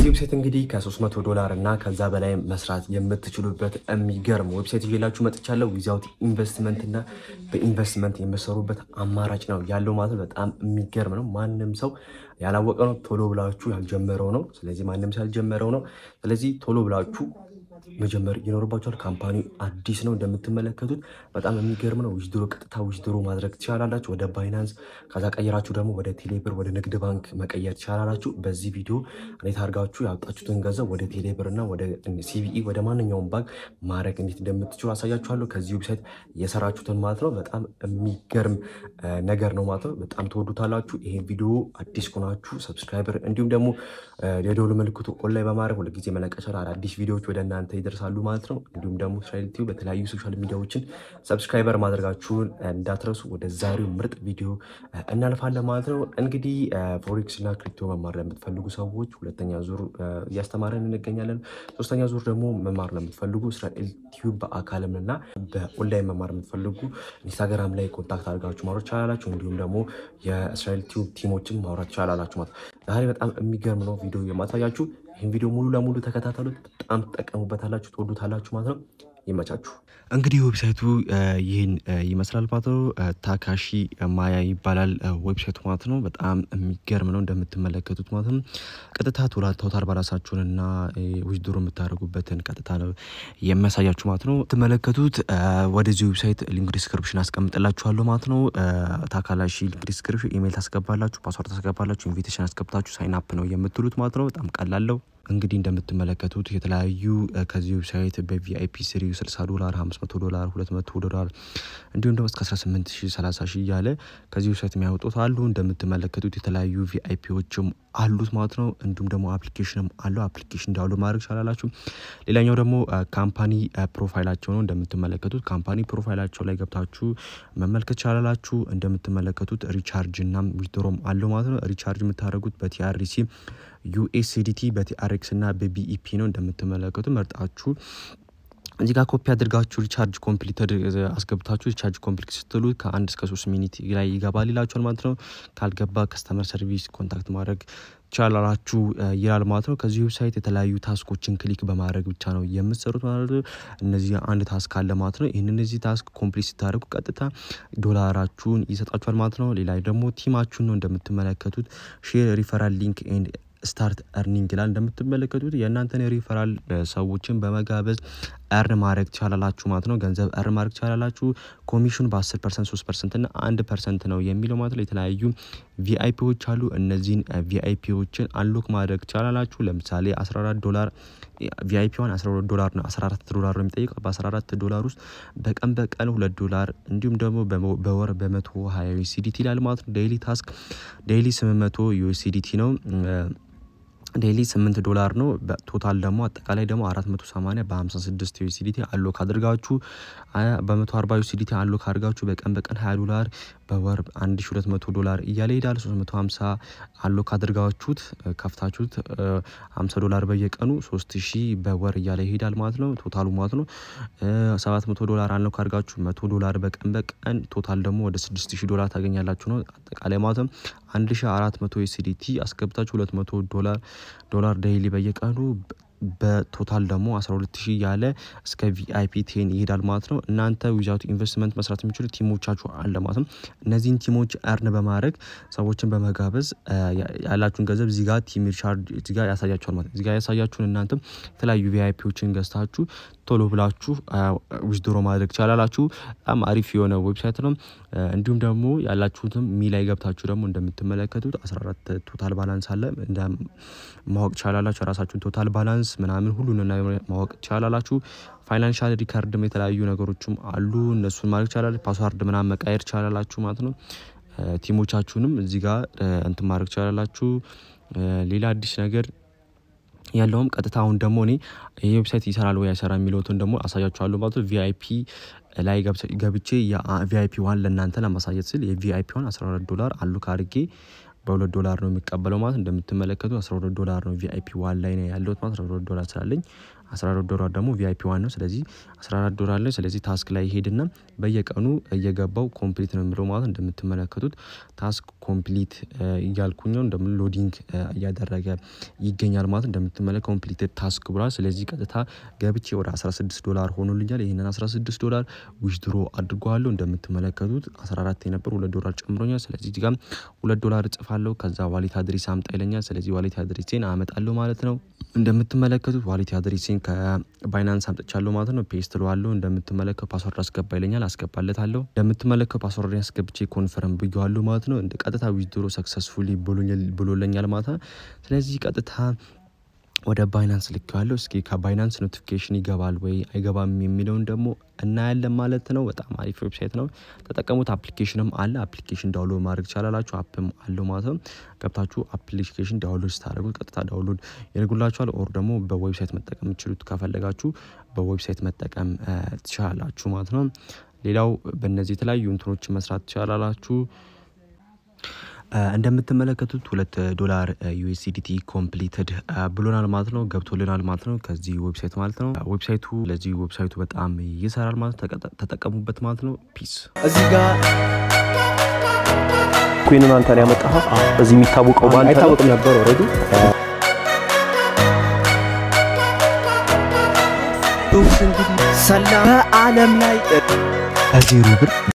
በዚህ ዌብሳይት እንግዲህ ከ300 ዶላር እና ከዛ በላይ መስራት የምትችሉበት የሚገርም ዌብሳይት ይዤላችሁ መጥቻለሁ። ዊዛውት ኢንቨስትመንት እና በኢንቨስትመንት የምሰሩበት አማራጭ ነው ያለው ማለት ነው። በጣም የሚገርም ነው። ማንም ሰው ያላወቀ ነው። ቶሎ ብላችሁ ያልጀመረው ነው። ስለዚህ ማንም ሰው ያልጀመረው ነው። ስለዚህ ቶሎ ብላችሁ መጀመር ይኖርባቸዋል። ካምፓኒ አዲስ ነው እንደምትመለከቱት በጣም የሚገርም ነው። ዊዝድሮ ቀጥታ ዊዝድሮ ማድረግ ትችላላችሁ ወደ ባይናንስ። ከዛ ቀይራችሁ ደግሞ ወደ ቴሌብር ወደ ንግድ ባንክ መቀየር ትችላላችሁ። በዚህ ቪዲዮ እንዴት አድርጋችሁ ያወጣችሁትን ገንዘብ ወደ ቴሌብር እና ወደ ሲቢኢ ወደ ማንኛውም ባንክ ማድረግ እንዴት እንደምትችሉ አሳያችኋለሁ። ከዚህ ዌብሳይት የሰራችሁትን ማለት ነው። በጣም የሚገርም ነገር ነው ማለት ነው። በጣም ትወዱታላችሁ። ይሄን ቪዲዮ አዲስ ከሆናችሁ ሰብስክራይበር እንዲሁም ደግሞ የደወል ምልክቱ ኦንላይ በማድረግ ሁልጊዜ መለቀሻል አዳዲስ ቪዲዮዎች ወደ እናንተ ይደርሳሉ ማለት ነው። እንዲሁም ደግሞ እስራኤል ቲቪ በተለያዩ ሶሻል ሚዲያዎችን ሰብስክራይበር ማድረጋችሁን እንዳትረሱ። ወደ ዛሬው ምርጥ ቪዲዮ እናልፋለን ማለት ነው። እንግዲህ ፎሬክስ እና ክሪፕቶ መማር ለምትፈልጉ ሰዎች ሁለተኛ ዙር እያስተማረን እንገኛለን። ሶስተኛ ዙር ደግሞ መማር ለምትፈልጉ እስራኤል ቲቪ በአካልም እና በኦንላይን መማር የምትፈልጉ ኢንስታግራም ላይ ኮንታክት አድርጋችሁ ማውራት ትችላላችሁ። እንዲሁም ደግሞ የእስራኤል ቲቪ ቲሞችን ማውራት ትችላላችሁ ማለት ዛሬ በጣም የሚገርም ነው ቪዲዮ የማሳያችሁ። ይህን ቪዲዮ ሙሉ ለሙሉ ተከታተሉት። በጣም ትጠቀሙበታላችሁ፣ ትወዱታላችሁ ማለት ነው። ይመቻችሁ። እንግዲህ ዌብሳይቱ ይህን ይመስላል ማለት ነው። ታካሺ ማያ ይባላል ዌብሳይቱ ማለት ነው። በጣም የሚገርም ነው እንደምትመለከቱት ማለት ነው። ቀጥታ ቶታል ባላንሳችሁን እና ዊዝድሮ የምታደርጉበትን ቀጥታ ነው የሚያሳያችሁ ማለት ነው። የምትመለከቱት ወደዚህ ዌብሳይት ሊንክ ዲስክሪፕሽን አስቀምጥላችኋለሁ ማለት ነው። ታካላሺ ሊንክ ዲስክሪፕሽን ኢሜይል ታስገባላችሁ፣ ፓስዋርድ ታስገባላችሁ፣ ኢንቪቴሽን አስገብታችሁ ሳይን አፕ ነው የምትሉት ማለት ነው። በጣም ቀላለው እንግዲህ እንደምትመለከቱት የተለያዩ ከዚህ ዌብሳይት በቪአይፒ ስሪ 60 ዶላር፣ 500 ዶላር፣ 200 ዶላር እንዲሁም ደግሞ እስከ 18 ሺህ 30 ሺህ እያለ ከዚህ ዌብሳይት የሚያወጡት አሉ። እንደምትመለከቱት የተለያዩ ቪአይፒዎችም አሉት ማለት ነው። እንዲሁም ደግሞ አፕሊኬሽንም አለው። አፕሊኬሽን ዳውንሎድ ማድረግ ይቻላላችሁ። ሌላኛው ደግሞ ካምፓኒ ፕሮፋይላቸው ነው። እንደምትመለከቱት ካምፓኒ ፕሮፋይላቸው ላይ ገብታችሁ መመልከት ይቻላላችሁ። እንደምትመለከቱት ሪቻርጅ እና ዊዝድሮም አለው ማለት ነው። ሪቻርጅ የምታደርጉት በቲአርሲ ዩኤስዲቲ በቲአርኤክስ እና በቢኢፒ ነው። እንደምትመለከቱ መርጣችሁ እዚህ ጋር ኮፒ አድርጋችሁ ሪቻርጅ ኮምፕሊት አስገብታችሁ ሪቻርጅ ኮምፕሊት ስትሉ ከአንድ እስከ ሶስት ሚኒት ላይ ይገባል ይላችኋል ማለት ነው። ካልገባ ከስተመር ሰርቪስ ኮንታክት ማድረግ ቻላላችሁ ይላል ማለት ነው። ከዚህ ዌብሳይት የተለያዩ ታስኮችን ክሊክ በማድረግ ብቻ ነው የምትሰሩት ማለት ነው። እነዚህ አንድ ታስክ አለ ማለት ነው። ይህን እነዚህ ታስክ ኮምፕሊት ስታደርጉ ቀጥታ ዶላራችሁን ይሰጣችኋል ማለት ነው። ሌላ ደግሞ ቲማችሁን ነው እንደምትመለከቱት ሼር ሪፈራል ሊንክ ኤንድ ስታርት እርኒንግ ይላል። እንደምትመለከቱት የእናንተን ሪፈራል ሰዎችን በመጋበዝ እርን ማድረግ ትቻላላችሁ ማለት ነው። ገንዘብ እርን ማድረግ ትቻላላችሁ። ኮሚሽኑ በ10 ፐርሰንት፣ 3 ፐርሰንት እና አንድ ፐርሰንት ነው የሚለው ማለት ነው። የተለያዩ ቪአይፒዎች አሉ። እነዚህን ቪአይፒዎችን አንሎክ ማድረግ ትቻላላችሁ። ለምሳሌ 14 ዶላር ቪአይፒ ዋን 12 ዶላር ነው 14 ዶላር ነው የሚጠይቀው። በ14 ዶላር ውስጥ በቀን በቀን ሁለት ዶላር እንዲሁም ደግሞ በወር በመቶ ሀያ ዩኤስዲቲ ይላል ማለት ነው። ዴይሊ ታስክ ዴይሊ 800 ዩኤስዲቲ ነው። ዴይሊ 8 ዶላር ነው። ቶታል ደግሞ አጠቃላይ ደግሞ 480 በ56 ዩሲዲቲ አሎክ አድርጋችሁ በ140 ዩሲዲቲ አሎክ አድርጋችሁ በቀን በቀን 20 ዶላር በወር 1200 ዶላር እያለ ይሄዳል። 350 አሎክ አድርጋችሁት ከፍታችሁት 50 ዶላር በየቀኑ 3000 በወር እያለ ይሄዳል ማለት ነው። ቶታሉ ማለት ነው 700 ዶላር አሎክ አድርጋችሁ 100 ዶላር በቀን በቀን ቶታል ደግሞ ወደ 6000 ዶላር ታገኛላችሁ ነው አጠቃላይ ማለት ነው። 1400 ዩሲዲቲ አስገብታችሁ 200 ዶላር ዶላር ዴይሊ በየቀኑ በቶታል ደግሞ 12000 ያለ እስከ ቪአይፒ ቴን ይሄዳል ማለት ነው። እናንተ ዊዛውት ኢንቨስትመንት መስራት የሚችሉ ቲሞቻችሁ አለ ማለት ነው። እነዚህን ቲሞች እርን በማድረግ ሰዎችን በመጋበዝ ያላችሁን ገንዘብ እዚጋ ቲም ሪቻርድ እዚጋ ያሳያችኋል ማለት እዚጋ ያሳያችሁን እናንተም የተለያዩ ቪአይፒዎችን ገዝታችሁ ቶሎ ብላችሁ ዊዝድሮ ማድረግ ቻላላችሁ። በጣም አሪፍ የሆነ ዌብሳይት ነው። እንዲሁም ደግሞ ያላችሁትም ሚ ላይ ገብታችሁ ደግሞ እንደምትመለከቱት 14 ቶታል ባላንስ አለ ማወቅ ቻላላችሁ። የራሳችሁን ቶታል ባላንስ ምናምን ሁሉን ማወቅ ቻላላችሁ። ፋይናንሻል ሪካርድም የተለያዩ ነገሮችም አሉ። እነሱን ማድረግ ቻላላችሁ። ፓስዋርድ ምናምን መቃየር ቻላላችሁ ማለት ነው። ቲሞቻችሁንም እዚህ ጋር እንትን ማድረግ ቻላላችሁ። ሌላ አዲስ ነገር ያለውም ቀጥታ አሁን ደግሞ እኔ ይህ ዌብሳይት ይሰራል ወይ አይሰራ የሚለውትን ደግሞ አሳያችኋለሁ ማለት ነው። ቪአይፒ ላይ ገብቼ የቪአይፒ ዋን ለእናንተ ለማሳየት ስል የቪአይፒ ዋን 12 ዶላር አሉ ካርጌ በሁለት ዶላር ነው የሚቀበለው ማለት እንደምትመለከቱ 12 ዶላር ነው ቪአይፒ ዋን ላይ ነው ያለሁት ማለት 12 ዶላር ስላለኝ 14 ዶላር ደግሞ ቪአይፒ ዋን ነው። ስለዚህ 14 ዶላር ላይ ስለዚህ ታስክ ላይ ይሄድና በየቀኑ እየገባው ኮምፕሊት ነው የሚለው ማለት እንደምትመለከቱት ታስክ ኮምፕሊት እያልኩኝ ነው እንደም ሎዲንግ እያደረገ ይገኛል ማለት እንደምትመለከ ኮምፕሊትድ ታስክ ብሏል። ስለዚህ ቀጥታ ገብቼ ወደ 16 ዶላር ሆኖልኛል። ይህንን 16 ዶላር ዊዝድሮ አድርጓለሁ። እንደምትመለከቱት 14 የነበር ሁለት ዶላር ጨምሮኛል። ስለዚህ እዚህ ጋር ሁለት ዶላር እጽፋለሁ። ከዛ ዋሌት አድሬስ አምጣ ይለኛል። ስለዚህ ዋሌት አድሬሴን አመጣለሁ ማለት ነው። እንደምትመለከቱት ዋሌት አድሬሴን ከባይናንስ አምጥቻለሁ ማለት ነው። ፔስት ለዋለሁ። እንደምትመለከቱ ፓስወርድ አስገባ ይለኛል። አስገባለታለሁ። እንደምትመለከቱ ፓስወርድ ያስገብቼ ኮንፈርም ብየዋለሁ ማለት ነው። እንደ ቀጥታ ዊዝድሮ ሰክሰስፉሊ ብሎለኛል ማለት ነው። ስለዚህ ቀጥታ ወደ ባይናንስ ልኬዋለሁ። እስኪ ከባይናንስ ኖቲፊኬሽን ይገባል ወይ አይገባም የሚለውን ደግሞ እናያለን ማለት ነው። በጣም አሪፍ ዌብሳይት ነው፣ ተጠቀሙት። አፕሊኬሽንም አለ። አፕሊኬሽን ዳውንሎድ ማድረግ ይቻላላችሁ። አፕም አለው ማለት ነው። ገብታችሁ አፕሊኬሽን ዳውንሎድ ስታደርጉት ቀጥታ ዳውንሎድ ያደርጉላችኋል። ኦር ደግሞ በዌብሳይት መጠቀም የምችሉት ከፈለጋችሁ በዌብሳይት መጠቀም ትችላላችሁ ማለት ነው። ሌላው በእነዚህ የተለያዩ እንትኖች መስራት ትችላላችሁ። እንደምትመለከቱት ሁለት ዶላር ዩኤስዲቲ ኮምፕሊትድ ብሎናል ማለት ነው። ገብቶልናል ማለት ነው ከዚህ ዌብሳይት ማለት ነው። ዌብሳይቱ ለዚህ ዌብሳይቱ በጣም ይሰራል ማለት ተጠቀሙበት ማለት ነው። ፒስ እዚህ ጋር ኩንን አንተ ነው ያመጣኸው። በዚህ የሚታወቀው ባንተ አይታወቅም ነበር ኦልሬዲ ሰላም በዓለም ላይ ከዜሮ ብር